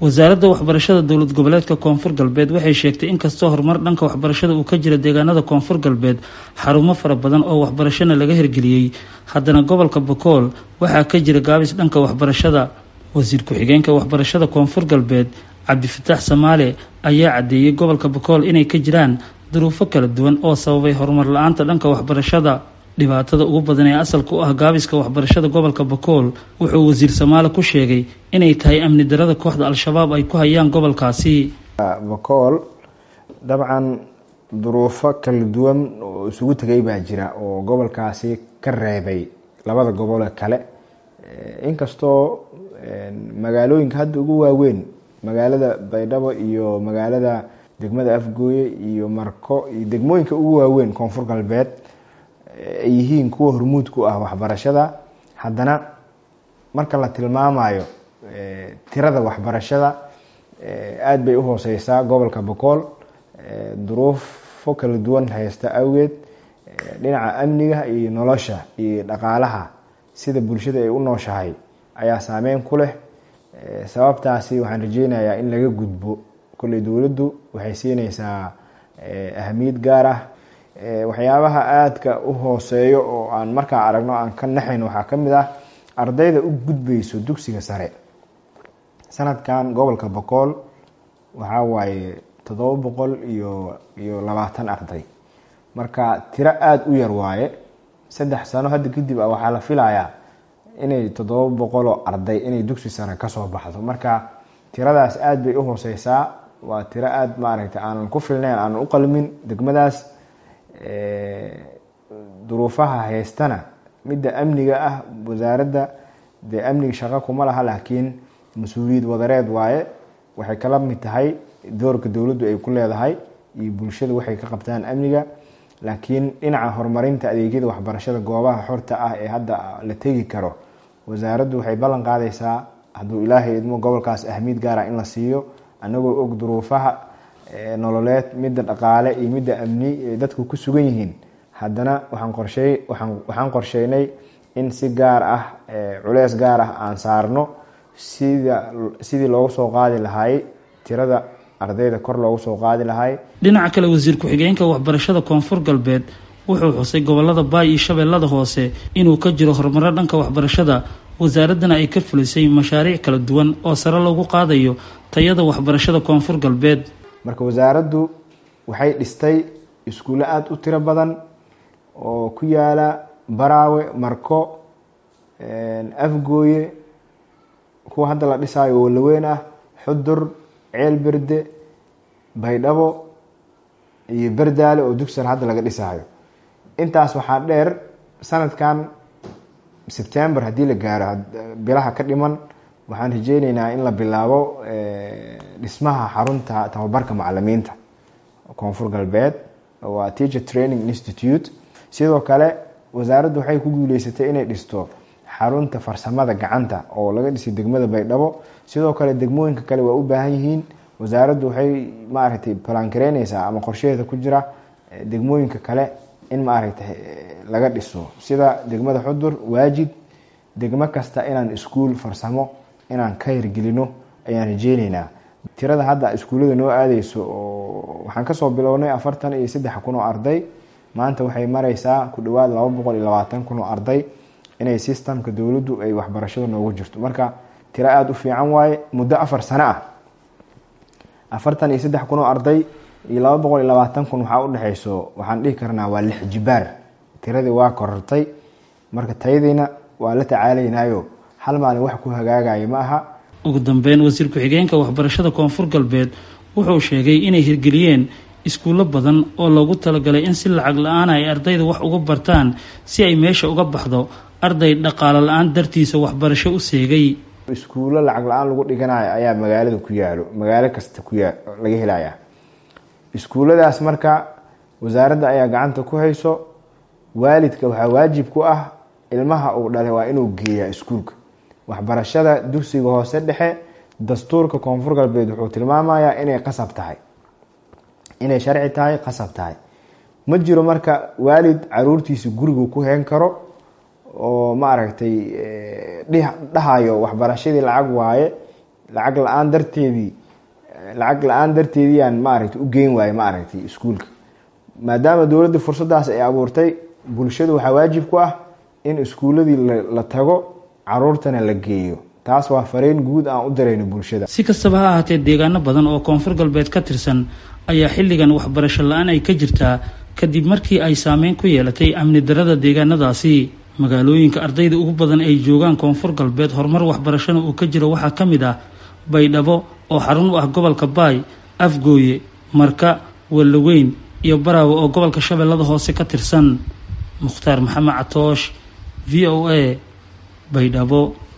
wasaaradda waxbarashada dowlad goboleedka koonfur galbeed waxay sheegtay inkastoo horumar dhanka waxbarashada uu ka jira deegaanada koonfur galbeed xarumo fara badan oo waxbarashana laga hirgeliyey haddana gobolka bakool waxaa ka jira gaabis dhanka waxbarashada wasiir ku-xigeenka waxbarashada koonfur galbeed cabdifataax samaale ayaa caddeeyey gobolka bakool inay ka jiraan duruufo kala duwan oo sababay horumar la-aanta dhanka waxbarashada dhibaatada ugu badan ee asalka u ah gaabiska waxbarashada gobolka bakool wuxuu wasiir samaale ku sheegay inay tahay amni darada kooxda al-shabaab ay ku hayaan gobolkaasi bakool dabcan duruufo kala duwan oo isugu tegay baa jira oo gobolkaasi ka reebay labada gobole kale inkastoo magaalooyinka hadda ugu waaweyn magaalada baydhabo iyo magaalada degmada afgooye iyo marko iyo degmooyinka ugu waaweyn koonfur galbeed ay yihiin kuwa hormuud ku ah waxbarashada haddana marka la tilmaamayo tirada waxbarashada aada bay u hooseysaa gobolka bokool duruufo kala duwan haysta awgeed dhinaca amniga iyo nolosha iyo dhaqaalaha sida bulshada ay u nooshahay ayaa saameyn ku leh sababtaasi waxaan rajeynayaa in laga gudbo kolley dowladdu waxay siineysaa ahamiyad gaar ah waxyaabaha aadka u hooseeyo oo aan markaa aragno aan ka naxayn waxaa ka mid ah ardayda u gudbeyso dugsiga sare sanadkan gobolka bokool waxaa waaye toddoba boqol iyo iyo labaatan arday marka tiro aada u yar waaye saddex sano hadda kadib a waxaa la filayaa inay toddoba boqoloo arday inay dugsi sare kasoo baxdo marka tiradaas aada bay u hooseysaa waa tiro aada maaragtay aanan ku filnayn aanan u qalmin degmadaas duruufaha haystana midda amniga ah wasaaradda dee amniga shaqo kuma laha laakiin mas-uuliyad wadareed waaye waxay kala mid tahay doorka dowladdu ay ku leedahay iyo bulshada waxay ka qabtaan amniga laakiin dhinaca horumarinta adeegyada waxbarashada goobaha xorta ah ee hadda la tegi karo wasaaraddu waxay ballan qaadaysaa hadduu ilaahay idmo gobolkaas ahmiyad gaara in la siiyo anagoo og duruufaha nololeed midda dhaqaale iyo midda amni ay dadku ku sugan yihiin haddana waxaan qorshey waxaan qorsheynay in si gaar ah culeys gaar ah aan saarno sida sidii loogu soo qaadi lahay tirada ardayda kor loogu soo qaadi lahay dhinaca kale wasiir ku-xigeenka waxbarashada koonfur galbeed wuxuu xusay gobolada baay iyo shabeellada hoose inuu ka jiro horumaro dhanka waxbarashada wasaaraddana ay ka fulisay mashaariic kala duwan oo sare loogu qaadayo tayada waxbarashada koonfur galbeed marka wasaaraddu waxay dhistay iskuulle aada u tiro badan oo ku yaala baraawe marko afgooye kuwa hadda la dhisaayo oo laweyn ah xudur ceel berde baydhabo iyo berdaale oo dugsar hadda laga dhisaayo intaas waxaa dheer sanadkan sebtember haddii la gaaro bilaha ka dhiman waxaan rajeyneynaa in la bilaabo dhismaha xarunta tababarka macalimiinta koonfur galbeed waa teacher training institute sidoo kale wasaaraddu waxay ku guuleysatay inay dhisto xarunta farsamada gacanta oo laga dhisay degmada baydhabo sidoo kale degmooyinka kale waa u baahan yihiin wasaaraddu waxay maaragtay balangareyneysaa ama qorshaheeda ku jira degmooyinka kale in maaragtay laga dhiso sida degmada xudur waajid degmo kasta inaan iskuul farsamo inaan ka hirgelino ayaan rajeyneynaa tirada hadda iskuullada noo aadeyso oo waxaan kasoo bilownay afartan iyo saddex kun oo arday maanta waxay mareysaa ku dhawaad laba boqol iyo labaatan kun oo arday inay systemka dowladdu ay waxbarashada noogu jirto marka tiro aada u fiican waaye muddo afar sano ah afartan iyo saddex kun oo arday iyo laba boqol iyo labaatan kun waxaa udhexeyso waxaan dhihi karnaa waa lix jibaar tiradii waa korortay marka tayadiina waa la tacaalaynaayo hal maalin wax ku hagaagaya ma aha ugu dambeyn wasiir ku-xigeenka waxbarashada koonfur galbeed wuxuu sheegay inay hirgeliyeen iskuullo badan oo loogu talagalay in si lacag la-aan ay ardayda wax uga bartaan si ay meesha uga baxdo arday dhaqaalo la-aan dartiisa waxbarasho u seegay iskuullo lacag la-aan lagu dhiganayo ayaa magaalada ku yaalo magaalo kasta kuyaa laga helaya iskuulladaas marka wasaaradda ayaa gacanta ku hayso waalidka waxaa waajib ku ah ilmaha uu dhalay waa inuu geeyaa iskuulka waxbarashada dugsiga hoose dhexe dastuurka koonfur galbeed wuxuu tilmaamayaa inay qasab tahay inay sharci tahay qasab tahay ma jiro marka waalid caruurtiisa gurigu ku heen karo oo maaragtay dhahayo waxbarashadii lacag waaye lacag la-aan darteedii lacag la-aan darteediiyaan maaragtay u geyn waayo maaragtay iskuulka maadaama dowladda fursaddaas ay abuurtay bulshada waxaa waajib ku ah in iskuuladii la tago caruurtana la geeyo taas waa fariin guud aan u dirayno bulshada si kastaba ha ahaatee deegaano badan oo koonfur galbeed ka tirsan ayaa xilligan waxbarasho la-aan ay ka jirtaa kadib markii ay saameyn ku yeelatay amni darada deegaanadaasi magaalooyinka ardayda ugu badan ay joogaan koonfur galbeed horumar waxbarashana uu ka jiro waxaa ka mid ah baydhabo oo xarun u ah gobolka baay afgooye marka wallaweyn iyo baraawe oo gobolka shabeellada hoose ka tirsan mukhtaar maxamed catoosh v o a baydhabo